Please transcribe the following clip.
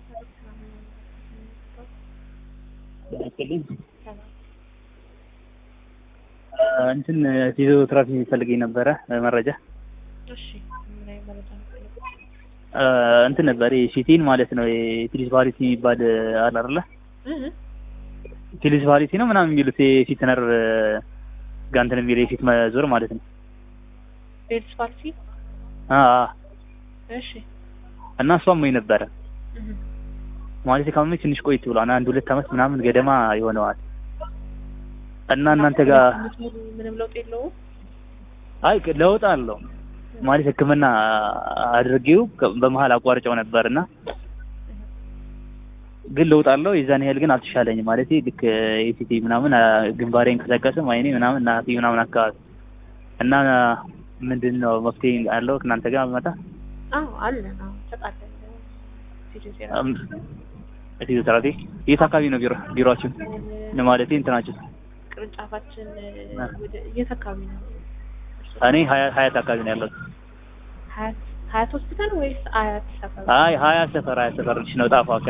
ያክልኝ እንትን ፊዚዮቴራፒ ፈልገኝ ነበረ መረጃ እሺ ምን አይነት መረጃ ነው የፈለጉት? እንትን ነበር ሲቲን ማለት ነው የፊሊስ ቫሊቲ የሚባል አለ አይደለ እህ ፊሊስ ቫሊቲ ነው ምናምን የሚሉት የፊት ነርቭ ጋር እንትን የሚል የፊት መዞር ማለት ነው ቤልስ ፓልሲ አ አ እሺ እና እሷም ወይ ነበረ እህ ማለት ካመመች ትንሽ ቆይት ብሏል አንድ ሁለት አመት ምናምን ገደማ ይሆነዋል እና እናንተ ጋር ምንም ለውጥ የለውም አይ ለውጥ አለው ማለት ሕክምና አድርጌው በመሀል አቋርጨው ነበርና ግን ለውጥ አለው። የዛን ያህል ግን አልተሻለኝም። ማለት ልክ ኤሲቲ ምናምን ግንባሬ እንቀሳቀስም አይኔ ምናምን ናፊ ምናምን አካባቢ እና ምንድን ነው መፍትሄ አለው እናንተ ጋር መጣ አዎ አለን አዎ ተቃለን ፊዚዮቴራፒ ፊዚዮቴራፒ የት አካባቢ ነው ቢሮ ቢሮአችሁ? ማለት እንትናችሁ ቅርንጫፋችን ወደ የት አካባቢ ነው? እኔ ሀያ- ሀያት አካባቢ ነው ያለሁት። ሀያት ሀያት ሆስፒታል ወይስ አያት ሰፈር? አይ ሀያት ሰፈር ሀያት ሰፈር ልጅ ነው ጣፋ